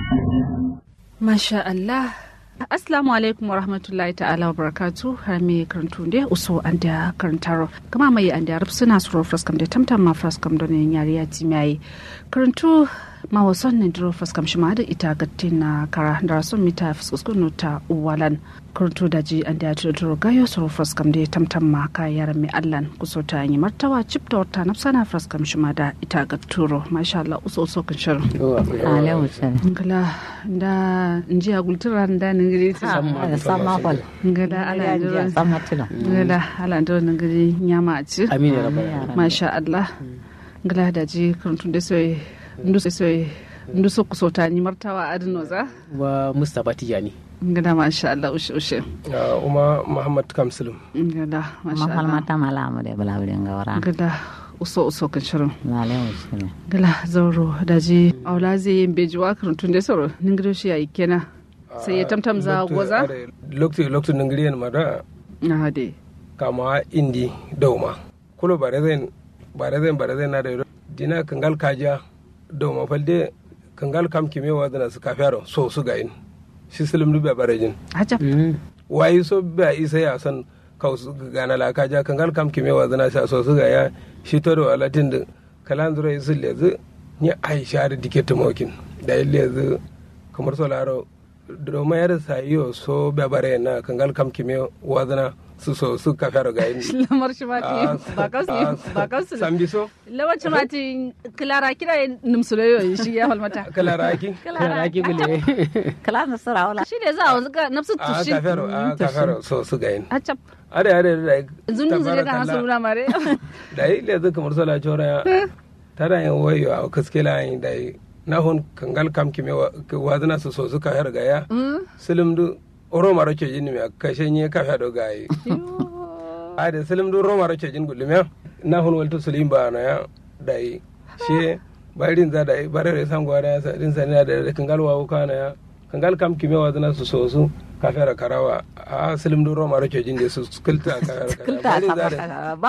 Masha Allah. Assalamu alaikum wa rahmatullahi ta'ala wa barakatu har me karantu ne uso an da karantaro kama mai an da suna suro fraskam da tamtam ma fraskam don yin yari ya ti mai karantu ma wasan ne duro fraskam shi ma da ita gatti na kara da rasun mita fuskuskun ta uwalan karantu da ji an da ya turo gayo suro fraskam da tamtam ma ka yaran mai allan kuso ta yi martawa cip da wata na sana fraskam shi ma da ita gatturo masha Allah uso uso kan shirin. Alaihi wasallam. Ngala da nji agultura da ningiri ta Ah, sama fal. ngala ala ndiro Sama tilo. ngala ala ndiro ningiri nyama ci amin ya rabbal masha Allah ngala da ji karantun da soy ndu soy ndu so kusota ni martawa adno za wa mustapha tijani ngala masha Allah ushe ushe uma muhammad kamsulum ngala masha Ma Allah falmata malamu de bala wurin gawara. ngala uso uso kan shirin Alaihi wasallam. ngala zauro da ji aula zai yin bejuwa karantun da soro ningiri shi yayi kenan sai ya tamtam za goza lokti lokti nangiriyen mada na hade kama indi dawma kulo barezen barezen barezen na da dina kangal kaja dawma falde kangal kam kime wadana su kafiyaro so su gayin shi silim dubbe barejin ajab wayi so ba isa ya san kausu gana la kaja kangal kam kime wadana sa so su gaya shi to do alatin da kalan zura isu lezi ni aisha da dike tumokin da lezi kamar so laro domin yar sayo so babare na kangal kam kime wadana su so su kafiyaro gayin lamar shi mati ba kasu ba kasu sambi so lawanci mati kilara kira nimsuloyo shi ya halmata kala raki kana ki gule Kala na sura wala. shi ne za a wanzu ga nafsu a tushi kafiyaro a kafiyaro so su gayin acap are are da zunun zure kan hasu nuna mare da yi lezi kamar so la chora ya tara yin wayo a kaskela yin da yi na hun kangal kam kime wadana su so su kafiyaro gaya silim du roma roke jini me kashe nye kafa do gayi ade silim du roma roke jin gulume na hun walto sulim ba na ya dai she barin za dai bare re san gwada sa din sani da kangal wa ka na ya kangal kam kime wa zana su so su kafa karawa a silim du roma roke jin de su kulta kafa Kulta sama.